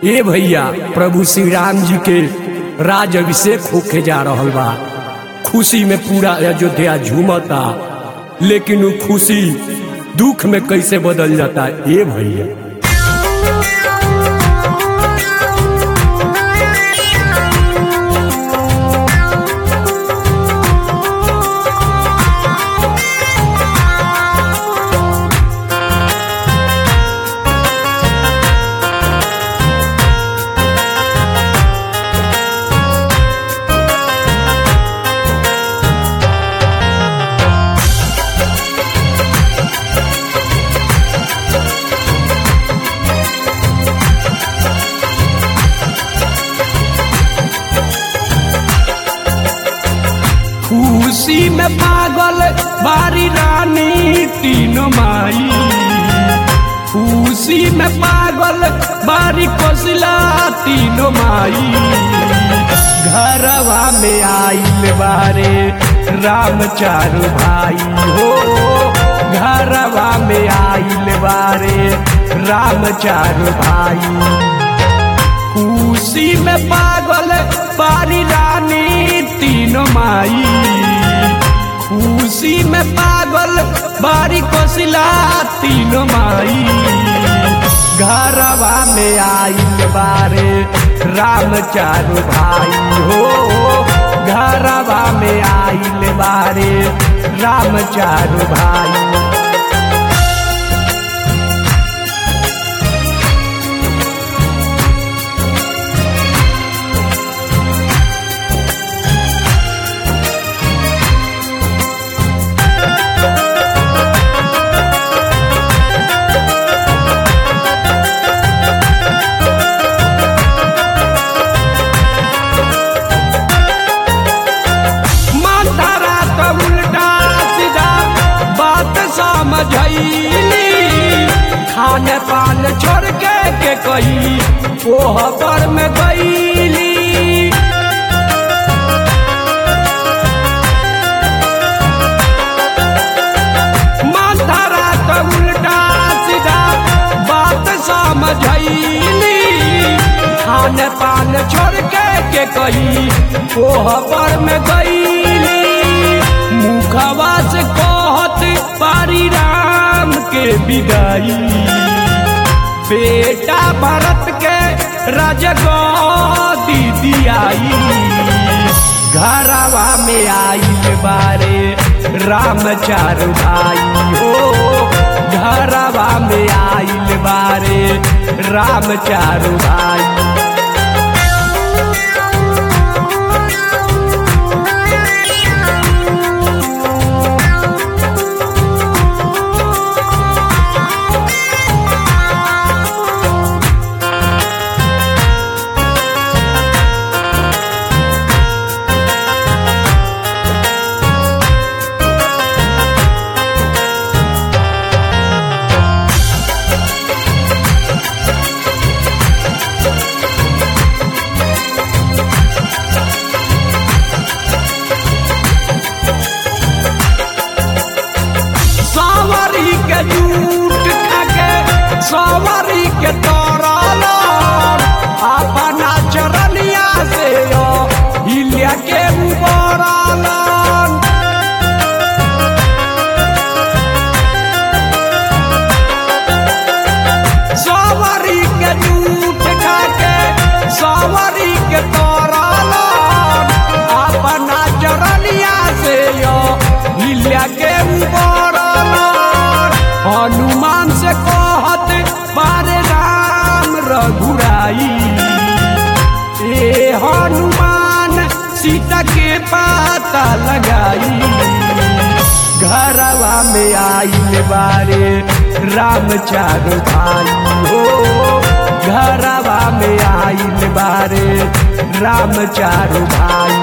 ए भैया प्रभु श्री राम जी के राज अभिषेक होके जा रहल बा खुशी में पूरा अयोध्या झूमता लेकिन वो खुशी दुख में कैसे बदल जाता ए भैया खुशी में पागल बारी रानी तीन माई खुशी में पागल बारी कोसला तीन माई घरवा में आइल बारे राम चारू भाई हो घरवा में आइल बारे राम चारू भाई खुशी में पागल बारी रानी तीन माई खुशी में पागल बारी कोसिला तीन माई घरवा में आइल बारे राम चारू भाई हो घरवा में आइल बारे राम चारू भाई मातारा तो उल्टा सीधा बात समझैली खाने पान छोड़ के के कही ओह पर में गईली मातारा तो उल्टा सीधा बात समझैली खाने पान छोड़ के के कही ओह पर में गईली मुखवा से कहत पारी राम के विदाई बेटा भरत के राजगदी दियाई घरवा में आइल बारे राम चारू भाई हो घरवा में आइल बारे राम चारू भाई सवारी के जूट खाके सवारी के तरल अपना चरनिया से यो हिलिया के उबरल सवारी के जूट खाके सवारी के तरल अपना चरनिया से यो हिलिया के उबरल हनुमान से कहत बारे राम रघुराई ए हनुमान सीता के पाता लगाई घरवा में आइल बारे राम चारू भाई हो घरवा में आइल बारे राम चारू भाई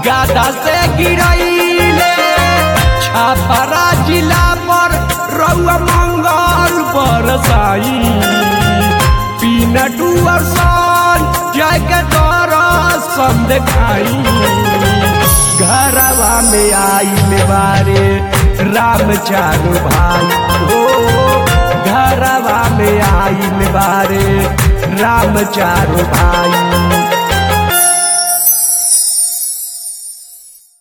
गादा से गिरैले छापरा जिला पर रउआ मंगल बरसाई पीनटू सन जय के दरसन देखाई घरवा में आई बारे राम चारू भाई हो घरवा में आई बारे राम चारू भाई